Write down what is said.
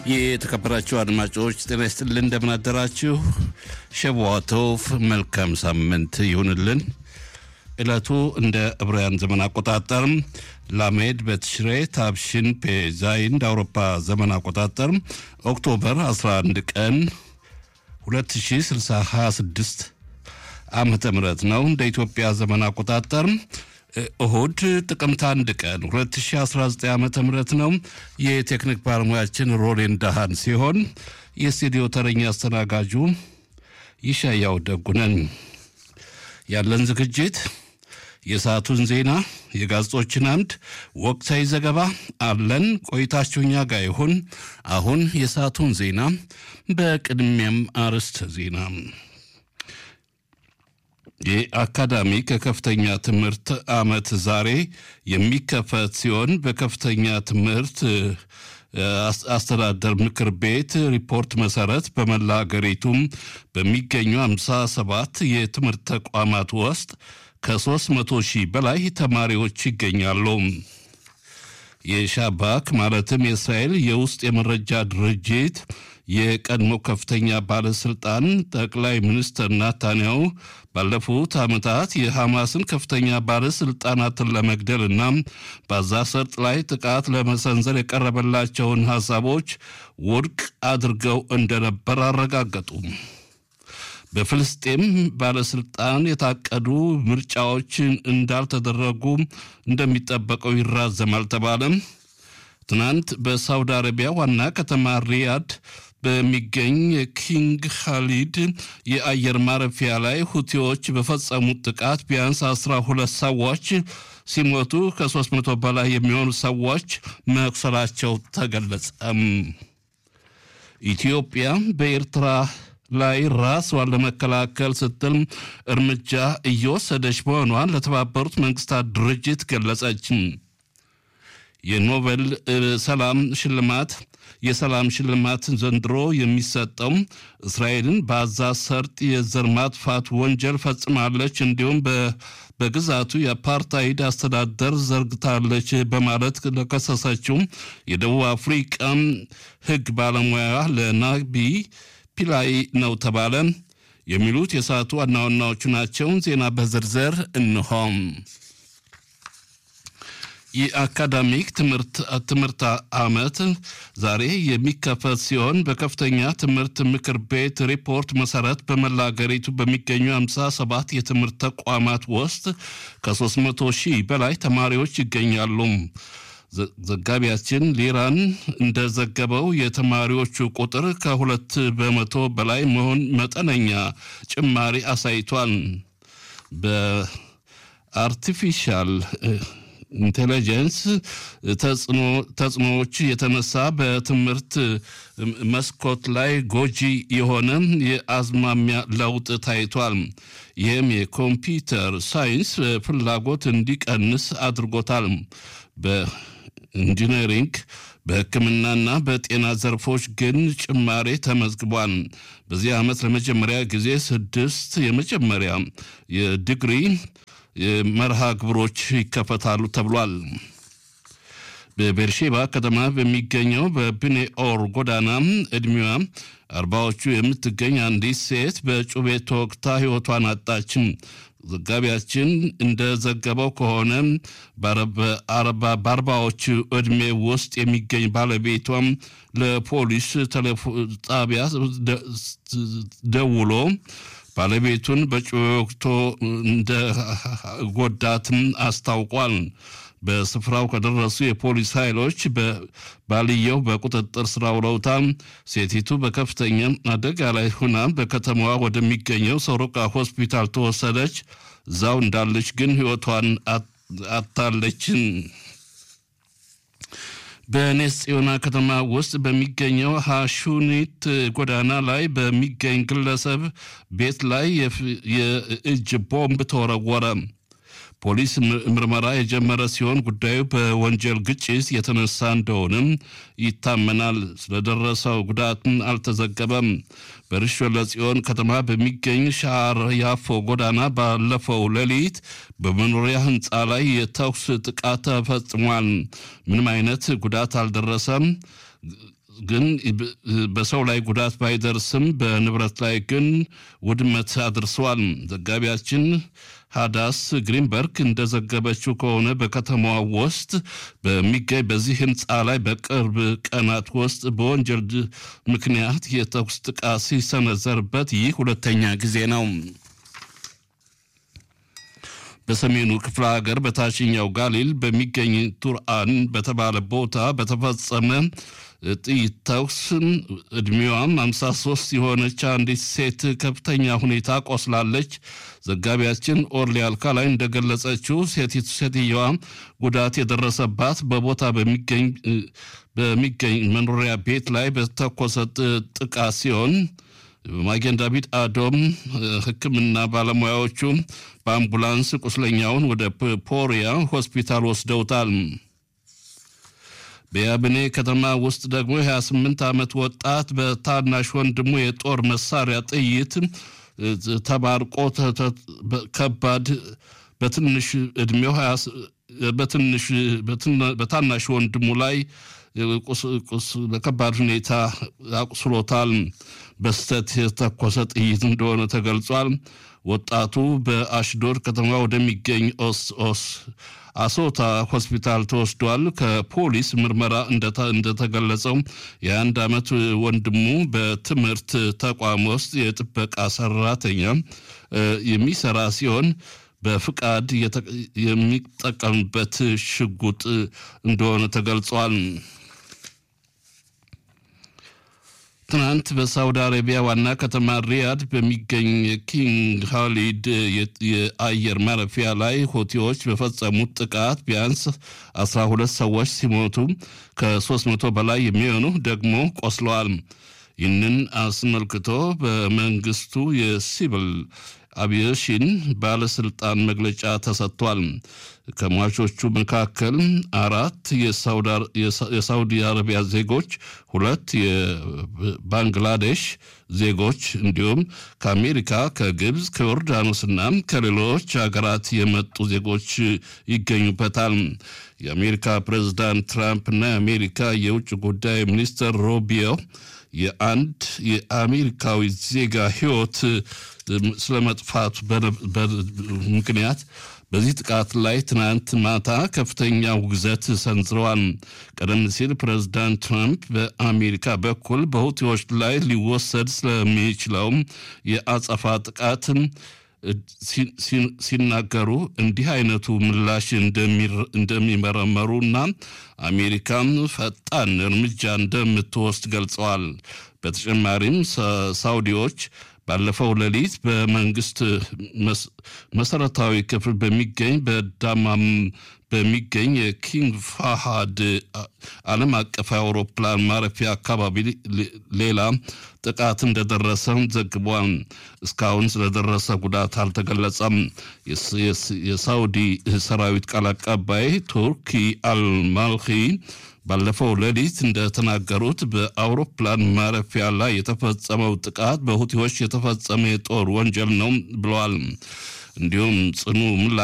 የተከበራችሁ አድማጮች ጤና ይስጥልን፣ እንደምን አደራችሁ። ሸዋቶፍ መልካም ሳምንት ይሁንልን። ዕለቱ እንደ ዕብራውያን ዘመን አቆጣጠር ላሜድ በትሽሬ ታብሽን ፔዛይን እንደ አውሮፓ ዘመን አቆጣጠር ኦክቶበር 11 ቀን 2026 ዓመተ ምህረት ነው። እንደ ኢትዮጵያ ዘመን አቆጣጠር እሁድ ጥቅምት አንድ ቀን 2019 ዓ ም ነው። የቴክኒክ ባለሙያችን ሮሌን ዳሃን ሲሆን የስቱዲዮ ተረኛ አስተናጋጁ ይሻያው ደጉነን። ያለን ዝግጅት የሰዓቱን ዜና፣ የጋዜጦችን አምድ፣ ወቅታዊ ዘገባ አለን። ቆይታችሁ እኛ ጋር ይሁን። አሁን የሰዓቱን ዜና፣ በቅድሚያም አርዕስተ ዜና የአካዳሚክ ከከፍተኛ ትምህርት ዓመት ዛሬ የሚከፈት ሲሆን በከፍተኛ ትምህርት አስተዳደር ምክር ቤት ሪፖርት መሰረት በመላ ሀገሪቱም በሚገኙ 57 የትምህርት ተቋማት ውስጥ ከ300 ሺህ በላይ ተማሪዎች ይገኛሉ። የሻባክ ማለትም የእስራኤል የውስጥ የመረጃ ድርጅት የቀድሞ ከፍተኛ ባለስልጣን ጠቅላይ ሚኒስትር ናታንያሁ ባለፉት ዓመታት የሐማስን ከፍተኛ ባለስልጣናትን ለመግደልና በዛ ሰርጥ ላይ ጥቃት ለመሰንዘር የቀረበላቸውን ሐሳቦች ውድቅ አድርገው እንደነበር አረጋገጡ። በፍልስጤም ባለስልጣን የታቀዱ ምርጫዎች እንዳልተደረጉ እንደሚጠበቀው ይራዘማል ተባለ። ትናንት በሳውዲ አረቢያ ዋና ከተማ ሪያድ በሚገኝ የኪንግ ካሊድ የአየር ማረፊያ ላይ ሁቲዎች በፈጸሙት ጥቃት ቢያንስ አስራ ሁለት ሰዎች ሲሞቱ ከሶስት መቶ በላይ የሚሆኑ ሰዎች መቁሰላቸው ተገለጸም። ኢትዮጵያ በኤርትራ ላይ ራስዋን ለመከላከል ስትል እርምጃ እየወሰደች መሆኗን ለተባበሩት መንግስታት ድርጅት ገለጸች። የኖቤል ሰላም ሽልማት የሰላም ሽልማት ዘንድሮ የሚሰጠው እስራኤልን በአዛ ሰርጥ የዘር ማጥፋት ወንጀል ፈጽማለች፣ እንዲሁም በግዛቱ የአፓርታይድ አስተዳደር ዘርግታለች በማለት ለከሰሰችው የደቡብ አፍሪቃ ሕግ ባለሙያ ለናቢ ፒላይ ነው ተባለ። የሚሉት የሰዓቱ ዋና ዋናዎቹ ናቸው። ዜና በዝርዝር እንሆም። የአካዳሚክ ትምህርት ዓመት ዛሬ የሚከፈት ሲሆን በከፍተኛ ትምህርት ምክር ቤት ሪፖርት መሰረት በመላ ሀገሪቱ በሚገኙ 57 የትምህርት ተቋማት ውስጥ ከ300 ሺህ በላይ ተማሪዎች ይገኛሉ። ዘጋቢያችን ሊራን እንደዘገበው የተማሪዎቹ ቁጥር ከሁለት በመቶ በላይ መሆን መጠነኛ ጭማሪ አሳይቷል። በአርቲፊሻል ኢንቴሊጀንስ ተጽዕኖዎች የተነሳ በትምህርት መስኮት ላይ ጎጂ የሆነ የአዝማሚያ ለውጥ ታይቷል። ይህም የኮምፒውተር ሳይንስ ፍላጎት እንዲቀንስ አድርጎታል። በኢንጂነሪንግ በሕክምናና በጤና ዘርፎች ግን ጭማሬ ተመዝግቧል። በዚህ ዓመት ለመጀመሪያ ጊዜ ስድስት የመጀመሪያ የዲግሪ መርሃ ግብሮች ይከፈታሉ ተብሏል። በቤርሼባ ከተማ በሚገኘው በብኔ ኦር ጎዳና ዕድሜዋ አርባዎቹ የምትገኝ አንዲት ሴት በጩቤ ተወግታ ሕይወቷን አጣችም። ዘጋቢያችን እንደዘገበው ከሆነ በአርባዎቹ ዕድሜ ውስጥ የሚገኝ ባለቤቷም ለፖሊስ ጣቢያ ደውሎ ባለቤቱን በጩቤ ወግቶ እንደ ጎዳትም አስታውቋል። በስፍራው ከደረሱ የፖሊስ ኃይሎች ባልየው በቁጥጥር ስር አውለውታል። ሴቲቱ በከፍተኛ አደጋ ላይ ሁና በከተማዋ ወደሚገኘው ሶሮቃ ሆስፒታል ተወሰደች። እዛው እንዳለች ግን ሕይወቷን አታለችን። በኔስ ጽዮና ከተማ ውስጥ በሚገኘው ሐሹኒት ጎዳና ላይ በሚገኝ ግለሰብ ቤት ላይ የእጅ ቦምብ ተወረወረ። ፖሊስ ምርመራ የጀመረ ሲሆን ጉዳዩ በወንጀል ግጭት የተነሳ እንደሆነም ይታመናል። ስለደረሰው ጉዳትን አልተዘገበም። በርሾ ለጽዮን ከተማ በሚገኝ ሻር ያፎ ጎዳና ባለፈው ሌሊት በመኖሪያ ሕንፃ ላይ የተኩስ ጥቃት ተፈጽሟል። ምንም አይነት ጉዳት አልደረሰም። ግን በሰው ላይ ጉዳት ባይደርስም በንብረት ላይ ግን ውድመት አድርሰዋል። ዘጋቢያችን ሃዳስ ግሪንበርግ እንደዘገበችው ከሆነ በከተማዋ ውስጥ በሚገኝ በዚህ ህንፃ ላይ በቅርብ ቀናት ውስጥ በወንጀል ምክንያት የተኩስ ጥቃት ሲሰነዘርበት ይህ ሁለተኛ ጊዜ ነው። በሰሜኑ ክፍለ ሀገር በታችኛው ጋሊል በሚገኝ ቱርአን በተባለ ቦታ በተፈጸመ ጥይት ተኩስ ዕድሜዋም 53 የሆነች አንዲት ሴት ከፍተኛ ሁኔታ ቆስላለች። ዘጋቢያችን ኦርሊ አልካላይ እንደገለጸችው ሴቲቱ ሴትየዋ ጉዳት የደረሰባት በቦታ በሚገኝ መኖሪያ ቤት ላይ በተኮሰ ጥቃት ሲሆን ማጌን ዳቪድ አዶም ሕክምና ባለሙያዎቹ በአምቡላንስ ቁስለኛውን ወደ ፖሪያ ሆስፒታል ወስደውታል። በያብኔ ከተማ ውስጥ ደግሞ የ28 ዓመት ወጣት በታናሽ ወንድሙ የጦር መሳሪያ ጥይት ተባርቆ ከባድ በትንሽ ዕድሜው በታናሽ ወንድሙ ላይ በከባድ ሁኔታ አቁስሎታል። በስተት የተተኮሰ ጥይት እንደሆነ ተገልጿል። ወጣቱ በአሽዶድ ከተማ ወደሚገኝ ኦስ ኦስ አሶታ ሆስፒታል ተወስዷል። ከፖሊስ ምርመራ እንደተገለጸው የአንድ ዓመት ወንድሙ በትምህርት ተቋም ውስጥ የጥበቃ ሰራተኛ የሚሰራ ሲሆን በፍቃድ የሚጠቀምበት ሽጉጥ እንደሆነ ተገልጿል። ትናንት በሳውዲ አረቢያ ዋና ከተማ ሪያድ በሚገኝ ኪንግ ካሊድ የአየር ማረፊያ ላይ ሆቲዎች በፈጸሙት ጥቃት ቢያንስ 12 ሰዎች ሲሞቱ ከ300 በላይ የሚሆኑ ደግሞ ቆስለዋል። ይህንን አስመልክቶ በመንግስቱ የሲቪል አቪዬሽን ባለስልጣን መግለጫ ተሰጥቷል። ከሟቾቹ መካከል አራት የሳውዲ አረቢያ ዜጎች፣ ሁለት የባንግላዴሽ ዜጎች እንዲሁም ከአሜሪካ፣ ከግብፅ፣ ከዮርዳኖስና ከሌሎች ሀገራት የመጡ ዜጎች ይገኙበታል። የአሜሪካ ፕሬዝዳንት ትራምፕና የአሜሪካ የውጭ ጉዳይ ሚኒስትር ሮቢዮ የአንድ የአሜሪካዊ ዜጋ ሕይወት ስለመጥፋቱ ምክንያት በዚህ ጥቃት ላይ ትናንት ማታ ከፍተኛ ውግዘት ሰንዝረዋል። ቀደም ሲል ፕሬዚዳንት ትራምፕ በአሜሪካ በኩል በሁቲዎች ላይ ሊወሰድ ስለሚችለውም የአጸፋ ጥቃት ሲናገሩ እንዲህ አይነቱ ምላሽ እንደሚመረመሩና አሜሪካም ፈጣን እርምጃ እንደምትወስድ ገልጸዋል። በተጨማሪም ሳውዲዎች ባለፈው ሌሊት በመንግስት መሰረታዊ ክፍል በሚገኝ በዳማም በሚገኝ የኪንግ ፋሃድ ዓለም አቀፍ አውሮፕላን ማረፊያ አካባቢ ሌላ ጥቃት እንደደረሰ ዘግቧል። እስካሁን ስለደረሰ ጉዳት አልተገለጸም። የሳውዲ ሰራዊት ቃል አቀባይ ቱርኪ አልማልኪ ባለፈው ሌሊት እንደተናገሩት በአውሮፕላን ማረፊያ ላይ የተፈጸመው ጥቃት በሁቲዎች የተፈጸመ የጦር ወንጀል ነው ብለዋል። እንዲሁም ጽኑ ምላሽ